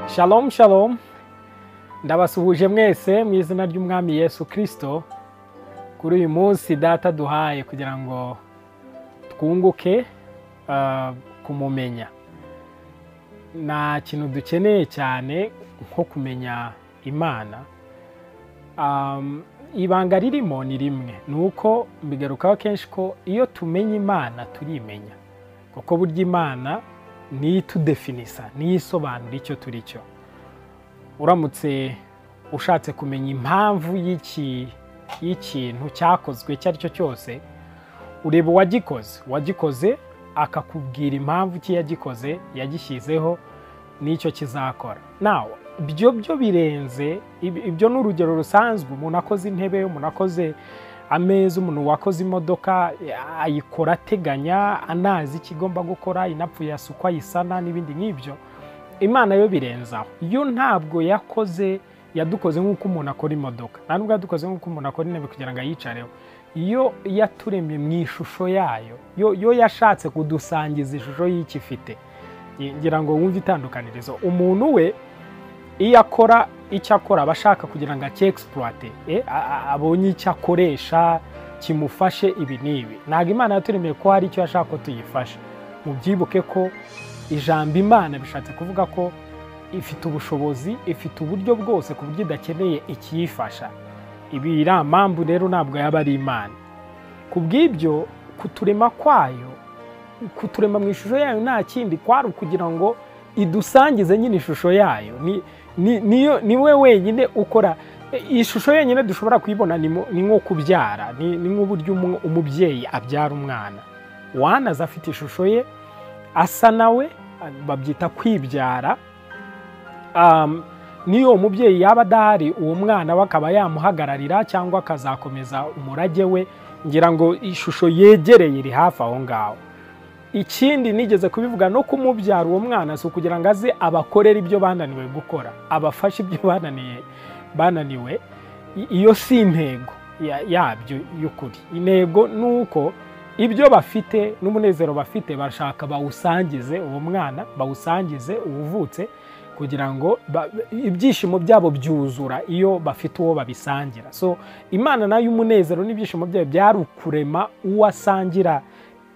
Shalom shalom ndabasuhuje mwese mu izina ry'umwami Yesu kirisito kuri uyu munsi data duhaye kugira ngo twunguke ah, kumumenya nta kintu dukeneye cyane nko kumenya imana Am, ibanga ririmo ni rimwe ni uko mbigarukaho kenshi ko iyo tumenya imana turimenya kuko burya imana niyo itudefinisa niyo isobanura icyo turi cyo uramutse ushatse kumenya impamvu y'iki- y'ikintu cyakozwe icyo ari cyo cyose ureba uwagikoze uwagikoze akakubwira impamvu ki yagikoze yagishyizeho n'icyo kizakora nawe ibyo byo birenze ib- ibyo ni urugero rusanzwe umuntu akoze intebe umuntu akoze ameza umuntu wakoze imodoka ayikora ateganya anazi icyo igomba gukora inapfuye asukwa ayisana n'ibindi nk'ibyo imana yo birenzaho yo ntabwo yakoze yadukoze nk'uko umuntu akora imodoka nta nubwo yadukoze nk'uko umuntu akora intebe kugira ngo ayicareho iyo yaturemye mu ishusho yayo yo yo yashatse kudusangiza ishusho y'icyo ifite ngira ngo wumve itandukanirizo umuntu we iyo akora icyo akora aba ashaka kugira ngo acyexploite e, a- a- abonye icyo akoresha kimufashe ibi n'ibi ntabwo imana yaturemeye ko hari icyo yashaka ko tuyifasha mubyibuke ko ijambo imana bishatse kuvuga ko ifite ubushobozi ifite uburyo bwose ku buryo idakeneye ikiyifasha ibi iriya mpamvu rero ntabwo yaba ari imana ku bw'ibyo kuturema kwayo kuturema mu ishusho yayo nta kindi kwari ukugira ngo idusangize nyine ishusho yayo ni ni- niyo niwe wenyine ukora e, ishusho yenyine dushobora kuyibona ni mu- ni nko kubyara ni ni nk'uburyo umu- umubyeyi abyara umwana wanaze afite ishusho ye asa nawe babyita kwibyara um, niyo uwo mubyeyi yaba adahari uwo mwana we akaba yamuhagararira cyangwa akazakomeza umurage we ngira ngo ishusho yegereye iri hafi aho ngaho ikindi nigeze kubivuga no kumubyara uwo mwana si ukugira ngo aze abakorere ibyo bananiwe gukora abafashe ibyo bananiye bananiwe I- iyo si intego ya- yabyo y'ukuri intego ni uko ibyo bafite n'umunezero bafite bashaka bawusangize uwo mwana bawusangize uwuvutse kugira ngo ba- ibyishimo byabo byuzura iyo bafite uwo babisangira so imana nayo umunezero n'ibyishimo byayo byari ukurema uwo asangira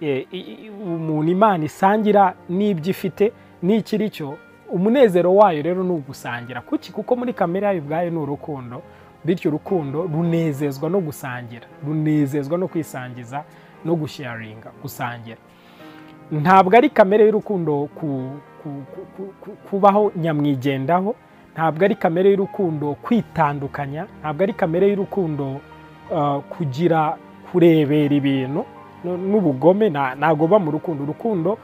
e, i- i- umuntu imana isangira n'ibyo ifite n'ikiri cyo umunezero wayo rero ni ugusangira kuki kuko muri kamere yayo ubwayo ni urukundo bityo urukundo runezezwa no gusangira runezezwa no kwisangiza no gusharinga gusangira ntabwo ari kamere y'urukundo ku- ku- ku- ku- ku- kubaho nyamwigendaho ntabwo ari kamere y'urukundo kwitandukanya ntabwo ari kamere y'urukundo uh, kugira kurebera ibintu n- n'ubugome nta- ntabwo buba mu rukundo urukundo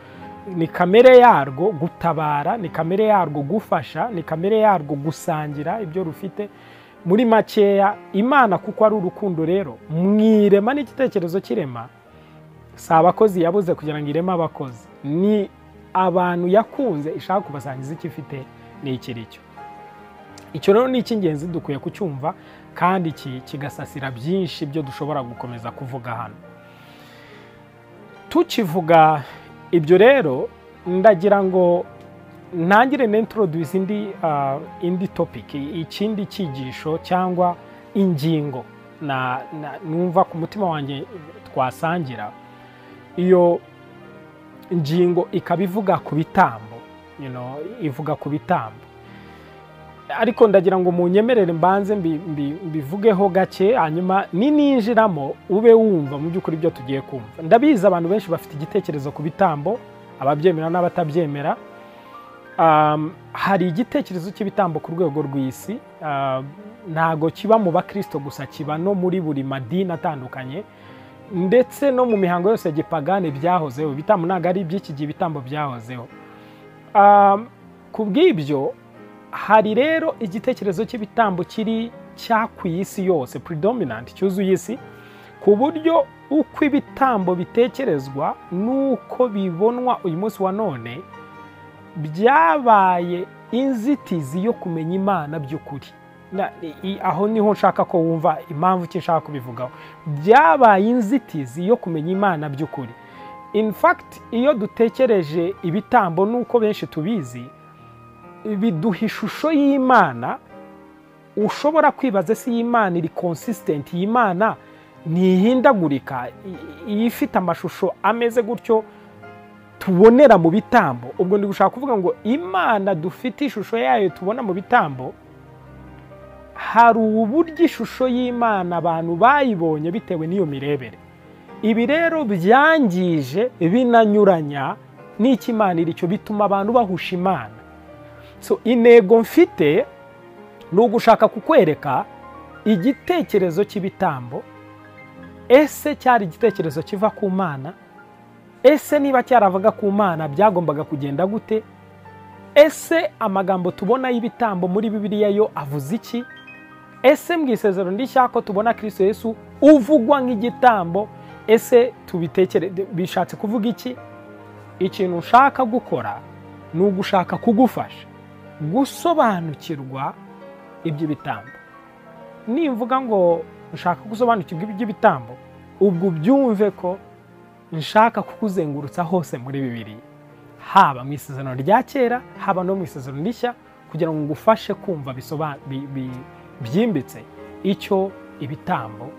ni kamere yarwo gutabara ni kamere yarwo gufasha ni kamere yarwo gusangira ibyo rufite muri makeya imana kuko ari urukundo rero mwirema n'igitekerezo cy'irema si abakozi yabuze kugira ngo ireme abakozi ni abantu yakunze ishaka kubasangiza icyo ifite n'ikiri cyo icyo rero ni icy'ingenzi dukwiye kucyumva kandi ki- kigasasira byinshi byo dushobora gukomeza kuvuga hano tukivuga ibyo rero ndagira ngo ntangire n'introduce indi ah, indi topic ikindi cyigisho cyangwa ingingo na- na- numva ku mutima wanjye twasangira iyo ngingo ikaba ivuga ku bitambo you know, ivuga ku bitambo ariko ndagira ngo munyemerere mbanze mbi- mbi- mbivugeho gake hanyuma nininjiramo ube wumva mu by'ukuri ibyo tugiye kumva ndabizi abantu benshi bafite igitekerezo ku bitambo ababyemera n'abatabyemera Um, hari igitekerezo cy'ibitambo ku rwego rw'isi uh, ntago kiba mu bakristo gusa kiba no muri buri madini atandukanye ndetse no mu mihango yose ya gipagani byahozeho ibitambo ntabwo ari iby'iki gihe ibitambo byahozeho Um, ku bw'ibyo hari rero igitekerezo cy'ibitambo kiri cyakuye isi yose predominant cyuzuye isi ku buryo uko ibitambo bitekerezwa n'uko bibonwa uyu munsi wa none byabaye inzitizi yo kumenya imana by'ukuri Na- i- aho niho nshaka ko wumva impamvu ki nshaka kubivugaho byabaye inzitizi yo kumenya imana by'ukuri in fact iyo dutekereje ibitambo n'uko benshi tubizi biduha ishusho y'imana ushobora kwibaza si imana iri consistent iyi Imana ntihindagurika i- i- ifite amashusho ameze gutyo tubonera mu bitambo ubwo ndi gushaka kuvuga ngo imana dufite ishusho yayo tubona mu bitambo hari uburyo ishusho y'imana abantu bayibonye bitewe n'iyo mirebere ibi rero byangije binanyuranya n'icyo imana iri cyo bituma abantu bahusha imana so intego mfite ni ugushaka kukwereka igitekerezo cy'ibitambo ese cyari igitekerezo kiva ku mana ese niba cyaravaga ku mana byagombaga kugenda gute ese amagambo tubona y'ibitambo muri bibiliya yo avuze iki ese mu isezerano rishya ko tubona kirisito yesu uvugwa nk'igitambo ese tubitekere bishatse kuvuga iki ikintu ushaka gukora ni ugushaka kugufasha gusobanukirwa iby'ibitambo nimvuga ngo nshaka gusobanukirwa iby'ibitambo ubwo ubyumve ko nshaka kukuzengurutsa hose muri bibiri haba mu isezerano rya kera haba no mu isezerano rishya kugira ngo ngufashe kumva bisoba- bi- bi- byimbitse icyo ibitambo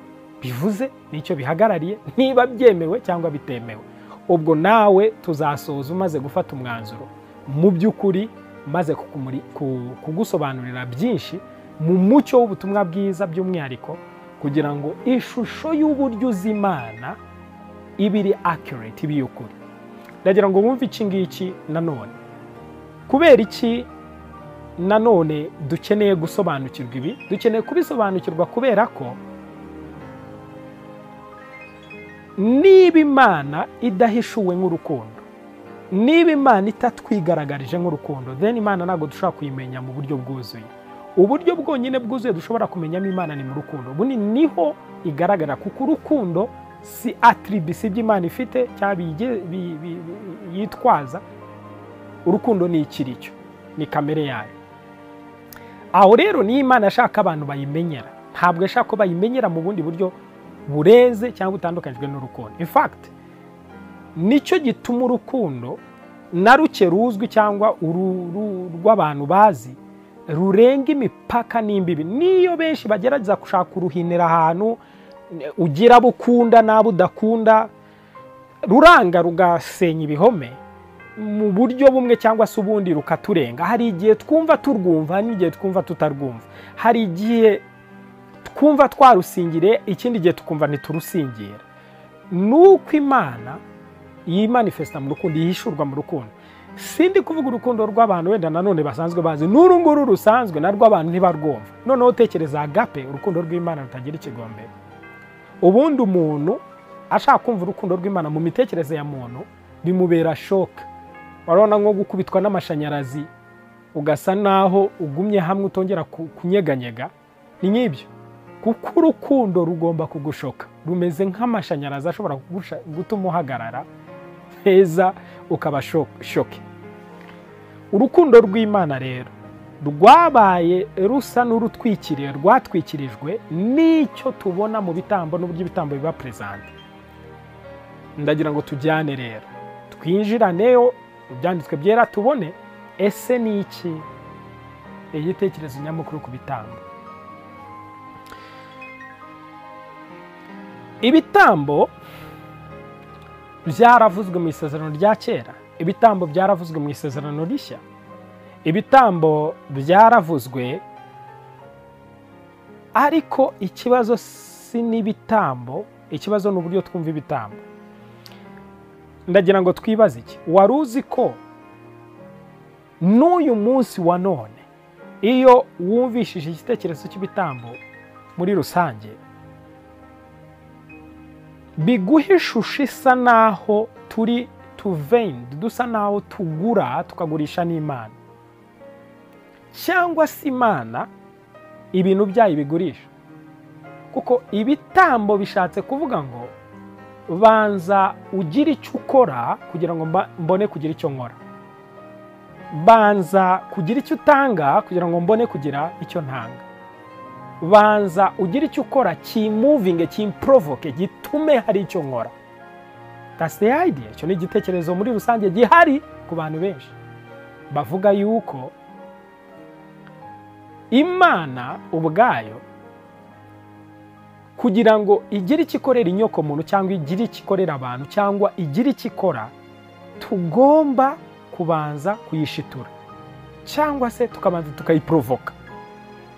bivuze n'icyo bihagarariye niba byemewe cyangwa bitemewe ubwo nawe tuzasoza umaze gufata umwanzuro mu by'ukuri maze kukumuri- ku- kugusobanurira byinshi mu mucyo w'ubutumwa bwiza by'umwihariko kugira ngo ishusho y'uburyo uzi imana iba iri accurate iba iy'ukuri ndagira ngo wumve iki ngiki nanone kubera iki nanone dukeneye gusobanukirwa ibi dukeneye kubisobanukirwa kubera ko niba imana idahishuwe nk'urukundo niba imana itatwigaragarije nk'urukundo then imana ntabwo dushobora kuyimenya mu buryo bwuzuye uburyo bwonyine bwuzuye dushobora kumenyamo imana ni mu rukundo ubu ni- niho igaragara kuko urukundo si atribisi by'imana ifite cyangwa biyige- bi- bi- bi- yitwaza urukundo ni ikiricyo ni kamere yayo aho rero niyo imana ashaka abantu bayimenyera ntabwo ashaka ko bayimenyera mu bundi buryo bureze cyangwa butandukanyijwe n'urukundo in fact nicyo gituma urukundo na ruke ruzwi cyangwa uru- ru- rw'abantu bazi rurenga imipaka n'imbibi niyo benshi bagerageza gushaka kuruhinira ahantu eh, ugira abo ukunda n'abo udakunda ruranga rugasenya ibihome mu buryo bumwe cyangwa se ubundi rukaturenga hari igihe twumva turwumva hari n'igihe twumva tutarwumva hari igihe twumva twarusingiriye ikindi gihe tukumva ntiturusingira ni uko imana yimanifesta mu rukundo yihishurwa mu rukundo sindi kuvuga urukundo rw'abantu wenda nanone basanzwe bazi n'uru nguru rusanzwe narwo abantu ntibarwumva noneho utekereza agape urukundo rw'imana rutagira ikigombero ubundi umuntu ashaka kumva urukundo rw'imana mu mitekerereze ya muntu bimubera shoka warabona nko gukubitwa n'amashanyarazi ugasa naho ugumye hamwe utongera ku- kunyeganyega ni nk'ibyo kuko urukundo rugomba kugushoka rumeze nk'amashanyarazi ashobora kugusha- gutuma uhagarara heza ukaba sho- shoke urukundo rw'imana rero rwabaye rusa n'urutwikiriye rwatwikirijwe n'icyo tubona mu bitambo n'uburyo ibitambo biba perezante ndagira ngo tujyane rero twinjiraneyo ibyanditswe byera tubone ese ni iki igitekerezo nyamukuru ku bitambo ibitambo byaravuzwe mu isezerano rya kera ibitambo byaravuzwe mu isezerano rishya ibitambo byaravuzwe ariko ikibazo si n'ibitambo ikibazo ni uburyo twumva ibitambo ndagira ngo twibaze iki wari uzi ko n'uyu munsi wa none iyo wumvishije igitekerezo cy'ibitambo muri rusange biguha ishusho isa naho turi tuvendi dusa naho tugura tukagurisha n'imana cyangwa se imana ibintu byayo bigurisha kuko ibitambo bishatse kuvuga ngo banza ugire icyo ukora kugira ngo mba- mbone kugira icyo nkora banza kugira icyo utanga kugira ngo mbone kugira icyo ntanga banza ugire icyo ukora kimuvinge kimporovoke gitume hari icyo nkora the idea icyo ni igitekerezo muri rusange gihari ku bantu benshi bavuga yuko imana ubwayo kugira ngo igire icyo ikorera inyokomuntu cyangwa igire icyo ikorera abantu cyangwa igire icyo ikora tugomba kubanza kuyishitura cyangwa se tukabanza tukayiporovoka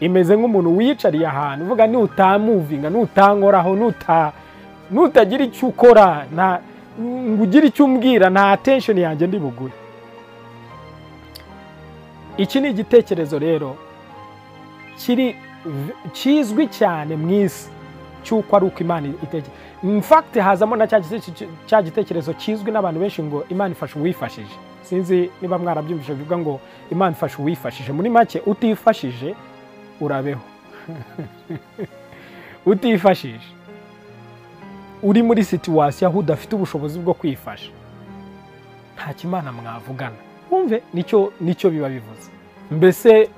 imeze nk'umuntu wiyicariye ahantu uvuga nutamuvinga nutankoraho nutagira icyo ukora ngo ugire icyo umbwira nta attention yanjye ndi bugure iki ni igitekerezo rero kizwi cyane mu isi cy'uko ari uko imana itekereza mfakiti hazamo na cya gitekerezo kizwi n'abantu benshi ngo imana ifasha uwifashije sinzi niba mwarabyumvise bivuga ngo imana ifasha uwifashije muri make utifashije urabeho utifashije uri muri situwasiyo aho udafite ubushobozi bwo kwifasha nta kimana mwavugana wumve nicyo biba bivuze mbese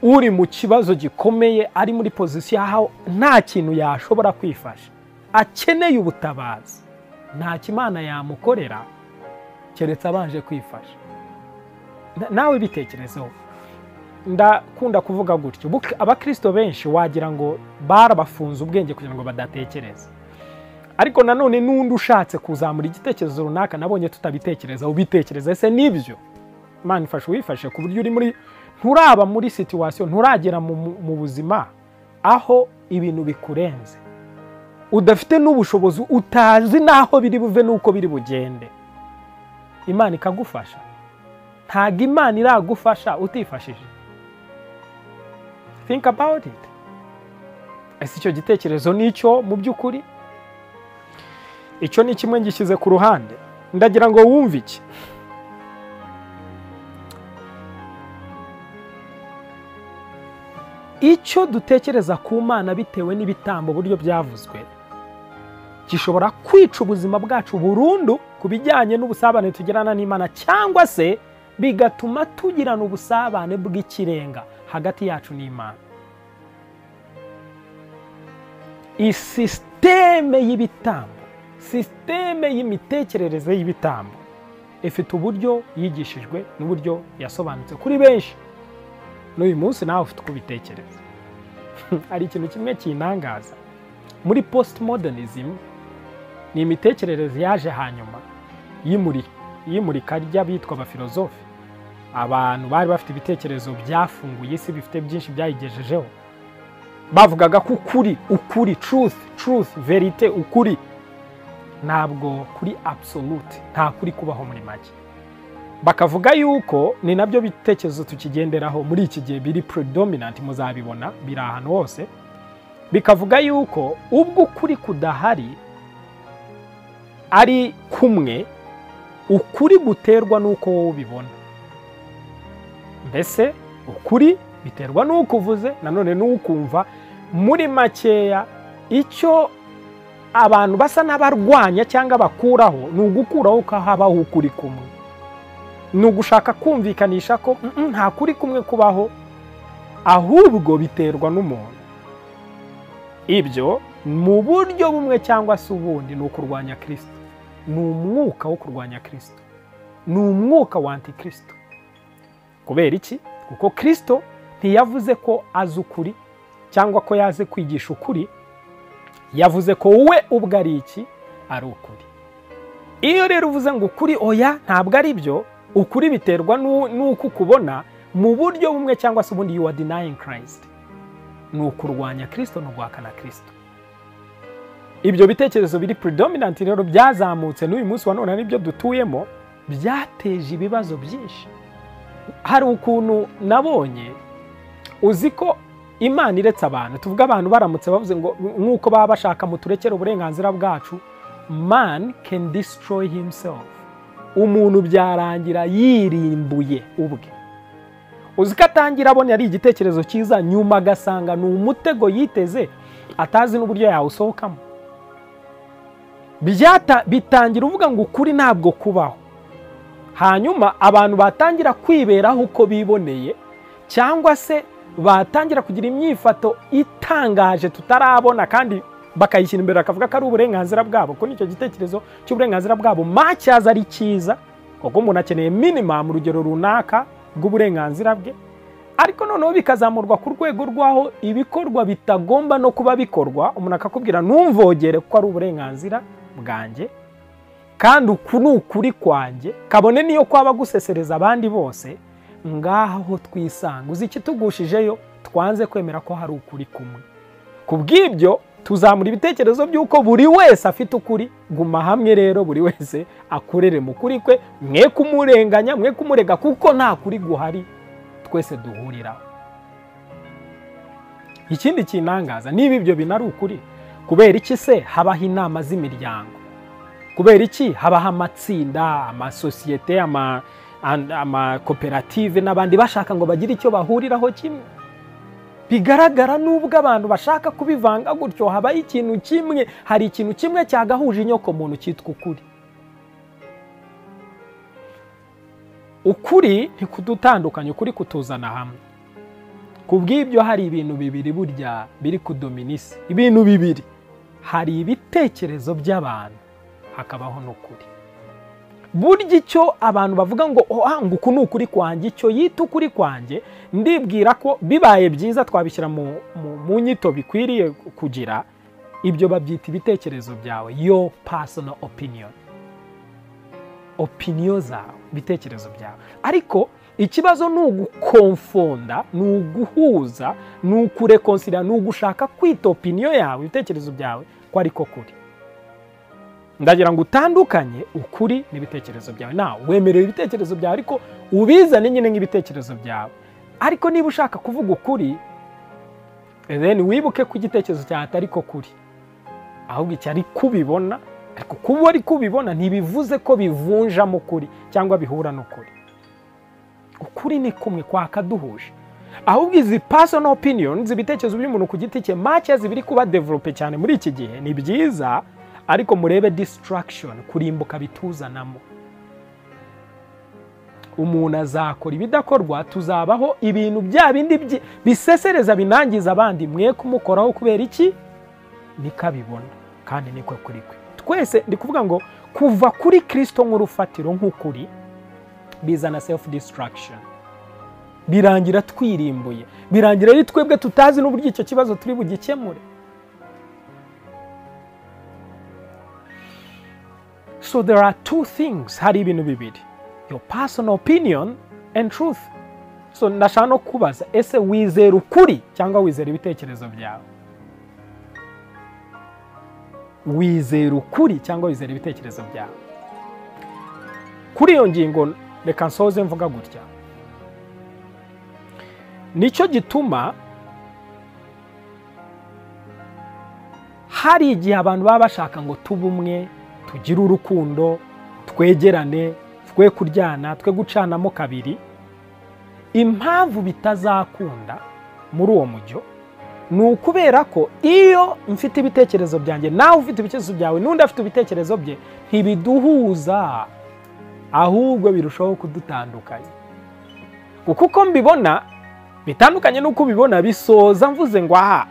uri mu kibazo gikomeye ari muri pozisiyo aho nta kintu yashobora kwifasha akeneye ubutabazi nta kimana yamukorera keretse abanje kwifasha nawe bitekerezeho ndakunda kuvuga gutyo abakirisito benshi wagira ngo barabafunze ubwenge kugira ngo badatekereza ariko nanone n'undi ushatse kuzamura igitekerezo runaka nabonye tutabitekerezaho ubitekereza ese nibyo imana ifashe uwifashe ku buryo uri muri nturaba muri situwasiyo nturagera mu buzima aho ibintu bikurenze udafite n'ubushobozi utazi n'aho biri buve n'uko biri bugende imana ikagufasha ntabwo imana iragufasha utifashije think about it ese icyo gitekerezo nicyo mu by'ukuri icyo ni kimwe ngishyize ku ruhande ndagira ngo wumve iki icyo dutekereza ku mana bitewe n'ibitambo uburyo byavuzwe gishobora kwica ubuzima bwacu burundu ku bijyanye n'ubusabane tugirana n'imana cyangwa se bigatuma tugirana ubusabane bw'ikirenga hagati yacu n'imana isisiteme y'ibitambo sisiteme y'imitekerereze y'ibitambo ifite uburyo yigishijwe n'uburyo yasobanutse kuri benshi n'uyu munsi nawe ufite uko ubitekereza hari ikintu kimwe kinangaza muri postmodernism ni imitekerereze yaje hanyuma y'imurika ry'abitwa abafilozofi abantu bari bafite ibitekerezo byafunguye isi bifite byinshi byayigejejeho bavugaga ko ukuri ukuri truth truth verite ukuri ntabwo kuri absolute nta kuri kubaho muri make bakavuga yuko ni nabyo bitekerezo tukigenderaho muri iki gihe biri predominant muzabibona biri ahantu hose bikavuga yuko ubwo ukuri kudahari ari kumwe ukuri guterwa n'uko wowe ubibona mbese ukuri biterwa n'uko uvuze nanone n'ukumva muri makeya icyo abantu basa n'abarwanya cyangwa bakuraho ni ugukuraho ko habaho ukuri kumwe ni ugushaka kumvikanisha ko nta kuri kumwe kubaho ahubwo biterwa n'umuntu ibyo mu buryo bumwe cyangwa se ubundi ni ukurwanya kirisito ni umwuka wo kurwanya kirisito ni umwuka wa antikirisito kubera iki kuko kirisito ntiyavuze ko azi ukuri cyangwa ko yaze kwigisha ukuri yavuze ko we ubwo ari iki ari ukuri iyo rero uvuze ngo ukuri oya ntabwo ari byo ukuri biterwa n'uko ukubona mu buryo bumwe cyangwa se ubundi yuwa denayingi kirisiti ni ukurwanya kirisito ni uguhakana kirisito ibyo bitekerezo biri predominant rero byazamutse n'uyu munsi wa none n'ibyo dutuyemo byateje ibibazo byinshi hari ukuntu nabonye uzi ko imana iretse abantu tuvuga abantu baramutse bavuze ngo nk'uko baba bashaka muturekere uburenganzira bwacu man can destroy himself umuntu byarangira yirimbuye ubwe uzi ko atangira abona ari igitekerezo cyiza nyuma agasanga ni umutego yiteze atazi n'uburyo yawusohokamo bitangira uvuga ngo ukuri ntabwo kubaho hanyuma abantu batangira kwiberaho uko biboneye cyangwa se batangira kugira imyifato itangaje tutarabona kandi bakayishyira imbere bakavuga ko ari uburenganzira bwabo kuko nicyo gitekerezo cy'uburenganzira bwabo matyaza ari cyiza kuko umuntu akeneye minimamu urugero runaka rw'uburenganzira bwe ariko noneho bikazamurwa ku rwego rw'aho ibikorwa bitagomba no kuba bikorwa umuntu akakubwira ntumvogere kuko ari uburenganzira bwanjye kandi uku ni ukuri kwanjye kabone niyo kwaba gusesereza abandi bose ngaho twisanga uzi ikitugushijeyo twanze kwemera ko hari ukuri kumwe ku bw'ibyo tuzamura ibitekerezo by'uko buri wese afite ukuri guma hamwe rero buri wese akorere mu kuri kwe mwe kumurenganya mwe kumurega kuko nta kuri guhari twese duhuriraho ikindi kinangaza niba ibyo binari ukuri kubera iki se habaho inama z'imiryango kubera iki habaho amatsinda amasosiyete ama- and- amakoperative n'abandi bashaka ngo bagire icyo bahuriraho kimwe bigaragara nubwo abantu bashaka kubivanga gutyo habaho ikintu kimwe hari ikintu kimwe cyagahuje inyokomuntu cyitwa ukuri ukuri ntikudutandukanye ukuri kutuzana hamwe ku bw'ibyo hari ibintu bibiri burya biri kudomina isi ibintu bibiri hari ibitekerezo by'abantu hakabaho n'ukuri burya icyo abantu bavuga ngo "Ah, ngo uku ni ukuri kwanjye icyo yita ukuri kwanjye ndibwira ko bibaye byiza twabishyira mu, mu, mu nyito bikwiriye kugira ibyo babyita ibitekerezo byawe yo personal opinion opiniyo zawe ibitekerezo byawe ariko ikibazo ni ugukonfonda ni uguhuza ni ukurekonsira ni ugushaka kwita opiniyo yawe ibitekerezo byawe ko ariko kuri ndagira ngo utandukanye ukuri n'ibitekerezo byawe nawe wemerewe ibitekerezo byawe ariko ubizane nyine nk'ibitekerezo byawe ariko niba ushaka kuvuga ukuri then wibuke ko igitekerezo cyawe atari ko kuri ahubwo iki ari kubibona ariko kuba ari kubibona ntibivuze ko bivunjamo ukuri cyangwa bihura n'ukuri ukuri ni kumwe kwakaduhuje ahubwo izi personal opinions ibitekerezo by'umuntu ku giti cye make zibiri kuba develope cyane muri iki gihe ni byiza ariko murebe distraction kurimbuka bituzanamo umuntu azakora ibidakorwa tuzabaho ibintu bya bindi byi- bisesereza binangiza abandi mwe kumukoraho kubera iki niko abibona kandi niko kuri kwe twese ndi kuvuga ngo kuva kuri kirisito nk'urufatiro nk'ukuri bizana self distraction birangira twirimbuye birangira ari twebwe tutazi n'uburyo icyo kibazo turi bugikemure So there are two things hari ibintu bibiri your personal opinion and truth so ndashaka no kubaza ese wizera ukuri cyangwa wizera ibitekerezo byawe wizera ukuri cyangwa wizera ibitekerezo byawe kuri iyo ngingo reka nsoze mvuga gutya nicyo gituma hari igihe abantu baba bashaka ngo tube umwe tugire urukundo twegerane twe kuryana twe gucanamo kabiri impamvu bitazakunda muri uwo mujyo ni ukubera ko iyo mfite ibitekerezo byanjye nawe ufite ibitekerezo byawe n'undi afite ibitekerezo bye ntibiduhuza ahubwo birushaho kudutandukanya kuko uko mbibona bitandukanye n'uko ubibona bisoza mvuze ngo aha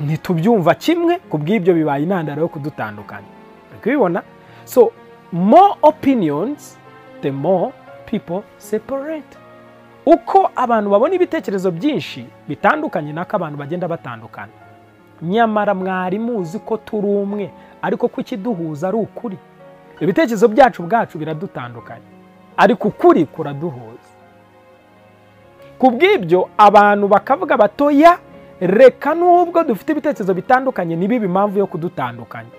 ntitubyumva kimwe ku bw'ibyo bibaye intandaro yo kudutandukanya uri kubibona so more opinions the more people separate uko abantu babona ibitekerezo byinshi bitandukanye nako abantu bagenda batandukana nyamara mwari muzi ko turi umwe ariko ko ikiduhuza ari ukuri ibitekerezo byacu bwacu biradutandukanye ariko ukuri kuraduhuza ku bw'ibyo abantu bakavuga batoya reka n'ubwo dufite ibitekerezo bitandukanye ntibibe impamvu yo kudutandukanya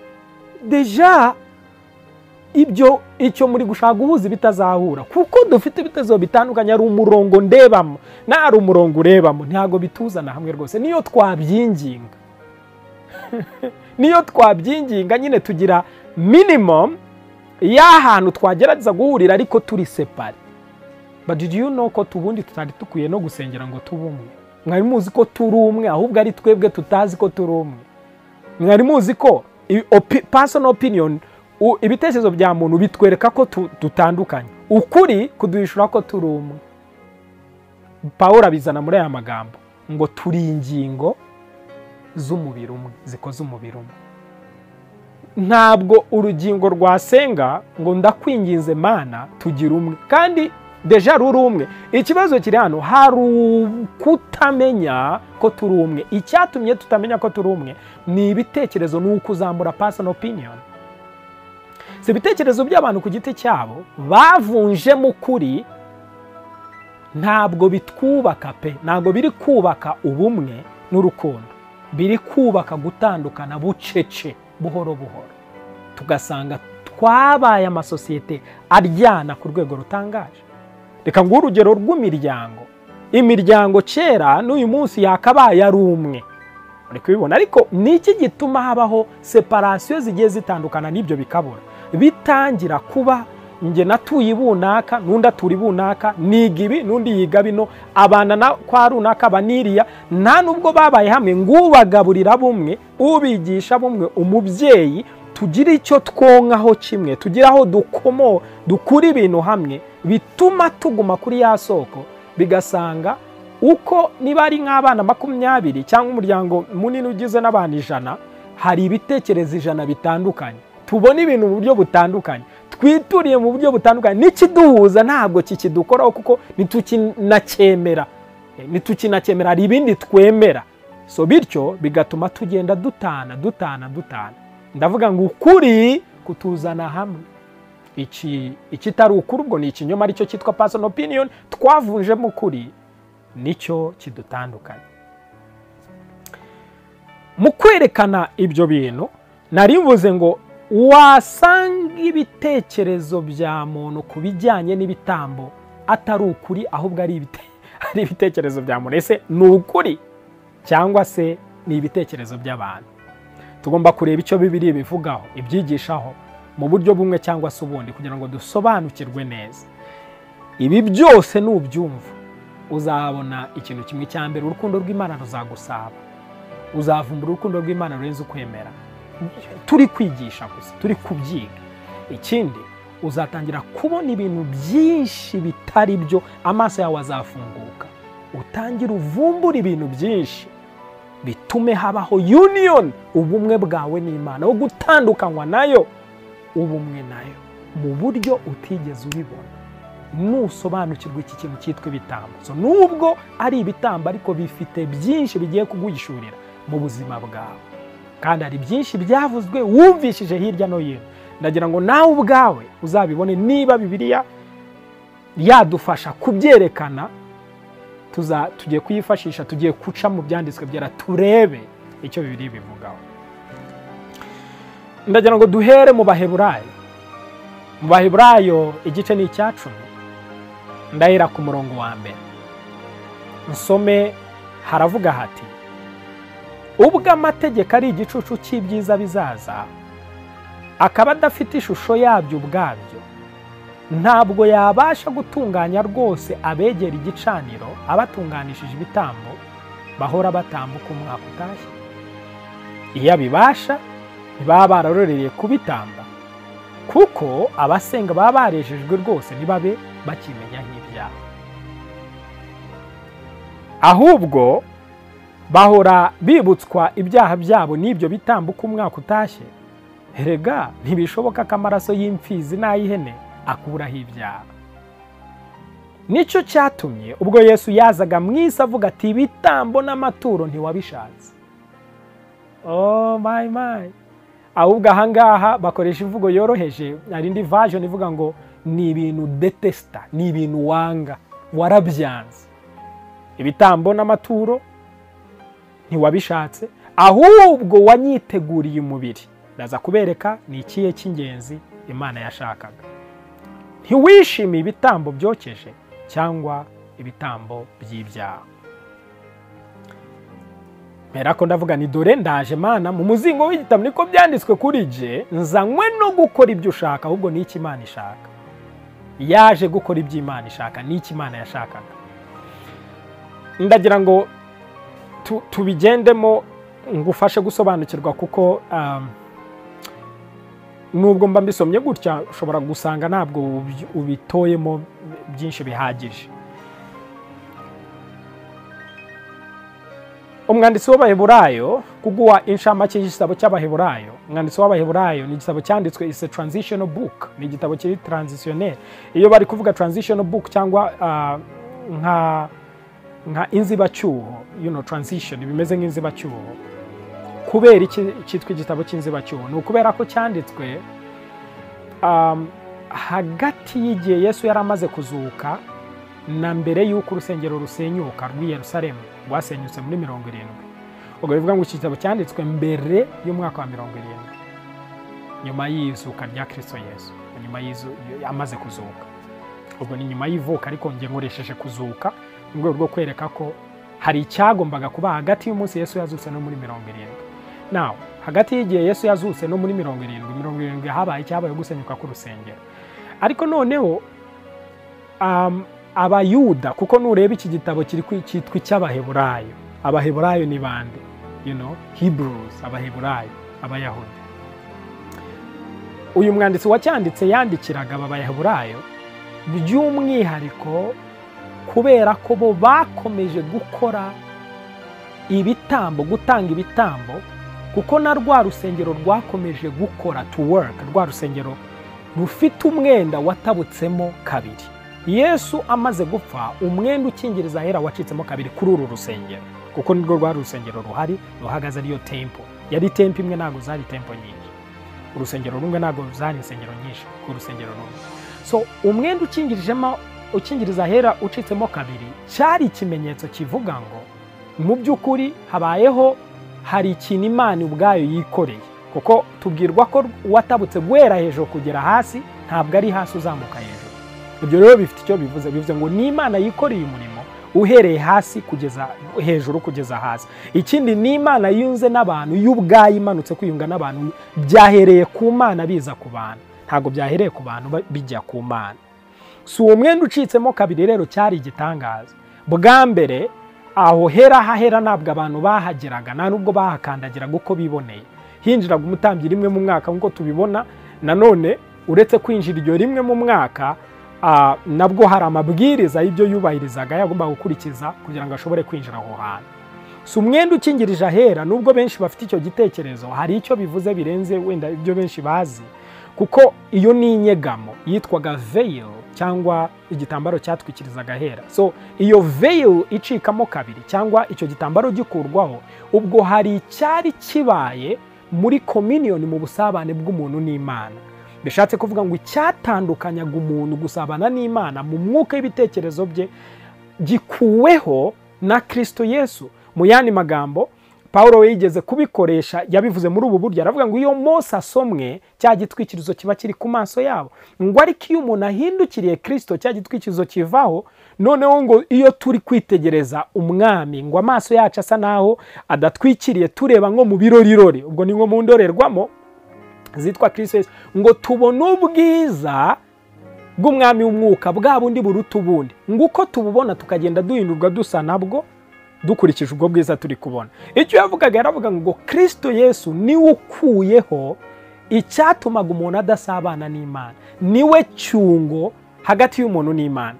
deja ibyo icyo muri gushaka guhuza bitazahura kuko dufite ibitekerezo bitandukanye hari umurongo ndebamo n'ahari umurongo urebamo ntabwo bituzana hamwe rwose niyo twabyinginga niyo twabyinginga nyine tugira minimum y'ahantu twagerageza guhurira ariko turi separe but did you know ko tubundi tutari dukwiye no gusengera ngo tube umwe mwari muzi ko turi umwe ahubwo ari twebwe tutazi ko turi umwe mwari muzi ko i- opi- personal opinion u- ibitekerezo bya muntu bitwereka ko tu- dutandukanye ukuri kuduhishura ko turi umwe paul abizana muri aya magambo ngo turi ingingo z'umubiri umwe zikoze umubiri umwe ntabwo urugingo rwasenga ngo ndakwinginze mana tugira umwe kandi deja ruri umwe ikibazo kiri hano hari kutamenya ko turi umwe icyatumye tutamenya ko turi umwe ni ibitekerezo ni ukuzamura pasano opiniyoni si ibitekerezo by'abantu ku giti cyabo bavunjemo ukuri ntabwo bitwubaka pe ntabwo biri kubaka ubumwe n'urukundo biri kubaka gutandukana bucece buhoro buhoro tugasanga twabaye amasosiyete aryana ku rwego rutangaje reka nguhe urugero rw'imiryango imiryango kera n'uyu munsi yakabaye ari umwe uri kubibona ariko ni iki gituma habaho separasiyo zigiye zitandukana n'ibyo bikabura bitangira kuba njye natuye ibunaka n'undi atura ibunaka niga ibi n'undi yiga bino abana na kwa runaka baniriya nta nubwo babaye hamwe ngubagaburira bumwe ubigisha bumwe umubyeyi tugire icyo twonkaho kimwe tugire aho dukomo dukura ibintu hamwe bituma tuguma kuri ya soko bigasanga uko niba ari nk'abana makumyabiri cyangwa umuryango munini ugizwe n'abantu ijana hari ibitekerezo ijana bitandukanye tubona ibintu mu buryo butandukanye twituriye mu buryo butandukanye n'ikiduhuza ntabwo kikidukoraho kuko ntitukinacyemera ntitukinacyemera hari ibindi twemera so bityo bigatuma tugenda dutana dutana dutana ndavuga ngo ukuri kutuzana hamwe iki ikitari ukuri ubwo ni ikinyoma aricyo cyitwa pasoni opiniyoni twavunjemo ukuri nicyo kidutandukanye mu kwerekana ibyo bintu nari mvuze ngo wasanga ibitekerezo bya muntu ku bijyanye n'ibitambo atari ukuri ahubwo ari ibitekerezo bya muntu ese ni ukuri cyangwa se ni ibitekerezo by'abantu tugomba kureba icyo bibiri bivugaho ibyigishaho mu buryo bumwe cyangwa se ubundi kugira ngo dusobanukirwe neza ibi byose nubyumva uzabona ikintu kimwe cya mbere urukundo rw'imana ruzagusaba uzavumbura urukundo rw'imana rurenze ukwemera turi kwigisha gusa turi kubyiga ikindi uzatangira kubona ibintu byinshi bitari byo amaso yawe azafunguka utangire uvumbura ibintu byinshi bitume habaho uniyoni ubumwe bwawe n'imana wo gutandukanywa nayo ubumwe nayo mu buryo utigeze ubibona nusobanukirwa iki kintu cyitwa ibitambo nubwo ari ibitambo ariko bifite byinshi bigiye kugwishurira mu buzima bwawe kandi hari byinshi byavuzwe wumvishije hirya no hino ndagira ngo nawe ubwawe uzabibone niba bibiriya yadufasha kubyerekana tugiye kuyifashisha tugiye guca mu byanditswe byera turebe icyo bibiri bivugaho ndagira ngo duhere mu baheburayo mu baheburayo igice ni icyacumi ndahera ku murongo wa mbere nsome haravuga hati ubwo amategeko ari igicucu cy'ibyiza bizaza akaba adafite ishusho yabyo ubwabyo ntabwo yabasha gutunganya rwose abegera igicaniro abatunganishije ibitambo bahora batambuka umwaka utashye iyo abibasha ntibaba bararorereye kubitamba kuko abasenga baba barejejwe rwose ntibabe bakimenya nk'ibyaha ahubwo bahora bibutswa ibyaha byabo n'ibyo bitambuka umwaka utashye rega ntibishoboka ko amaraso y'imfizi n'ay'ihene akuraho ibyaha nicyo cyatumye ubwo yesu yazaga mu isi avuga ati ibitambo n'amaturo ntiwabishatse mayi mayi ahubwo ahangaha bakoresha imvugo yoroheje hari indi vajoni ivuga ngo ni ibintu detesita ni ibintu wanga warabyanze ibitambo n'amaturo ntiwabishatse ahubwo wanyiteguriye umubiri ndaza kubereka ni ikihe cy'ingenzi imana yashakaga ntiwishimiye ibitambo byokeje cyangwa ibitambo by'ibyaha mbera ko ndavuga ni dore ndaje mana mu muzingo w'igitabo niko byanditswe kuri je nzanywe no gukora ibyo ushaka ahubwo ni iki imana ishaka yaje gukora ibyo imana ishaka ni iki imana yashakaga ndagira ngo tubigendemo ngufashe gusobanukirwa kuko nubwo mba mbisomye gutya ushobora gusanga ntabwo ubi- ubitoyemo byinshi bihagije umwanditsi w'abaheburayo kuguha inshamake y'igitabo cy'abaheburayo umwanditsi w'abaheburayo ni igitabo cyanditswe is a transitional book ni igitabo kiri transitionnel iyo bari kuvuga transitional book cyangwa ah, nka nka inzibacyuho you know, transition bimeze nk'inzibacyuho kubera iki cyitwa igitabo cy'inzibacyuho ni ukubera ko cyanditswe um, hagati y'igihe yesu yari amaze kuzuka na mbere y'uko urusengero rusenyuka rw'i yerusalemu rwasenyutse muri mirongo irindwi ubwo bivuga ngo iki gitabo cyanditswe mbere y'umwaka wa mirongo irindwi nyuma y'izuka rya kirisito yesu nyuma y'izu amaze kuzuka ubwo ni nyuma y'ivuka ariko njye nkoresheje kuzuka mu rwego rwo kwereka ko hari icyagombaga kuba hagati y'umunsi yesu yazutse no muri mirongo irindwi nawe hagati y'igihe yesu yazutse no muri mirongo irindwi mirongo irindwi habaye icyabaye gusenyuka k'urusengero ariko noneho um, abayuda kuko nureba iki gitabo kiri kwi- cyitwa icy'abaheburayo abaheburayo ni bande you know hebrews abaheburayo abayahudi uyu mwanditsi wacyanditse yandikiraga aba bayaheburayo by'umwihariko kubera ko bo bakomeje gukora ibitambo gutanga ibitambo kuko na rwa rusengero rwakomeje gukora to work rwa rusengero rufite umwenda watabutsemo kabiri yesu amaze gupfa umwenda ukingiriza ahera wacitsemo kabiri kuri uru rusengero kuko nirwo rwari urusengero ruhari ruhagaze ariyo tempo yari tempo imwe ntabwo zari tempo nyinshi urusengero rumwe ntabwo zari insengero nyinshi ku rusengero rumwe so umwenda ukingirijemo ukingiriza ahera ucitsemo kabiri cyari ikimenyetso kivuga ngo mu by'ukuri habayeho hari ikintu imana ubwayo yikoreye kuko tubwirwa ko uwatabutse guhera hejuru kugera hasi ntabwo ari hasi uzamuka hejuru ibyo rero bifite icyo bivuze bivuze ngo ni imana yikoreye umurimo uhereye hasi kugeza hejuru kugeza hasi ikindi ni imana yunze n'abantu y'ubwayo imanutse kwiyunga n'abantu byahereye ku mana biza ku bantu ntabwo byahereye ku bantu ba- bijya ku mana si uwo mwenda ucitsemo kabiri rero cyari igitangaza bwa mbere aho hera hahera ntabwo abantu bahageraga nta nubwo bahakandagiraga uko biboneye hinjiraga umutambyi rimwe mu mwaka nk'uko tubibona nanone uretse kwinjira iryo rimwe mu mwaka ah, nabwo hari amabwiriza y'ibyo yubahirizaga yagombaga gukurikiza kugira ngo ashobore kwinjira aho hantu si umwenda ukingirije ahera nubwo benshi bafite icyo gitekerezo hari icyo bivuze birenze wenda ibyo benshi bazi kuko iyo ni inyegamo yitwaga veil cyangwa igitambaro cyatwikirizaga ahera so iyo veil icikamo kabiri cyangwa icyo gitambaro gikurwaho ubwo hari icyari kibaye muri communion mu busabane bw'umuntu n'imana bishatse kuvuga ngo icyatandukanyaga umuntu gusabana n'imana mu mwuka y'ibitekerezo bye gikuweho na kirisito yesu mu yandi magambo paul we yigeze kubikoresha yabivuze muri ubu buryo aravuga ngo iyo mose asomwe cya gitwikirizo kiba kiri ku maso yabo ngo ariko iyo umuntu ahindukiriye kirisito cya gitwikirizo kivaho noneho ngo iyo turi kwitegereza umwami ngo amaso yacu asa naho adatwikiriye tureba nko mu birorirori ubwo ni nko mu ndorerwamo zitwa kirisito Yesu, ngo tubone ubwiza bw'umwami w'umwuka bwa bundi buruta ubundi nguko tububona tukagenda duhindurwa dusa nabwo dukurikije ubwo bwiza turi kubona icyo yavugaga yaravuga ngo kirisito yesu niwe ukuyeho icyatumaga umuntu adasabana n'imana niwe cyungo hagati y'umuntu n'imana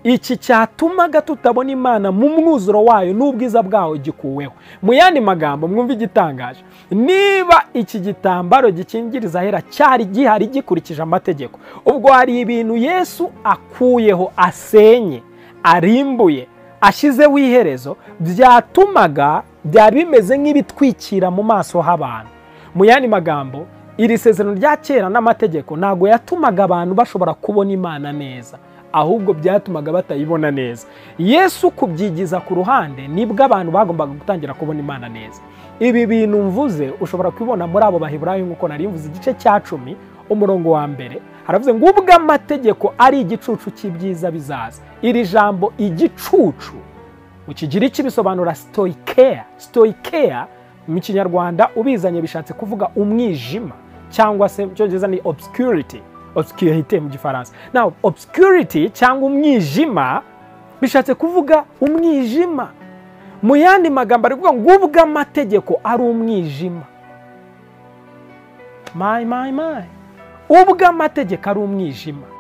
iki cyatumaga tutabona imana mu mwuzuro wayo n'ubwiza bwawo gikuweho mu yandi magambo mwumva igitangaje niba iki gitambaro gikingiriza ahera cyari gihari gikurikije amategeko ubwo hari ibintu yesu akuyeho asenye arimbuye ashyizeho iherezo byatumaga byari bimeze nk'ibitwikira mu maso h'abantu mu yandi magambo iri sezerano rya kera n'amategeko ntabwo yatumaga abantu bashobora kubona imana neza ahubwo byatumaga batayibona neza yesu kubyigiza ku ruhande nibwo abantu bagombaga gutangira kubona imana neza ibi bintu mvuze ushobora kubibona muri abo baheburayo nk'uko nari mvuze igice cya cumi umurongo wa mbere haravuze ngo ubwo amategeko ari igicucu cy'ibyiza bizaza iri jambo igicucu mu kigiriki bisobanura stoikeya stoikeya mu kinyarwanda ubizanye bishatse kuvuga umwijima cyangwa se mu cyongereza ni obscurity obscurity mu gifaransa now obscurity cyangwa umwijima bishatse kuvuga umwijima mu yandi magambo ari kuvuga ngo ubwo amategeko ari umwijima my my my ubwo amategeko ari umwijima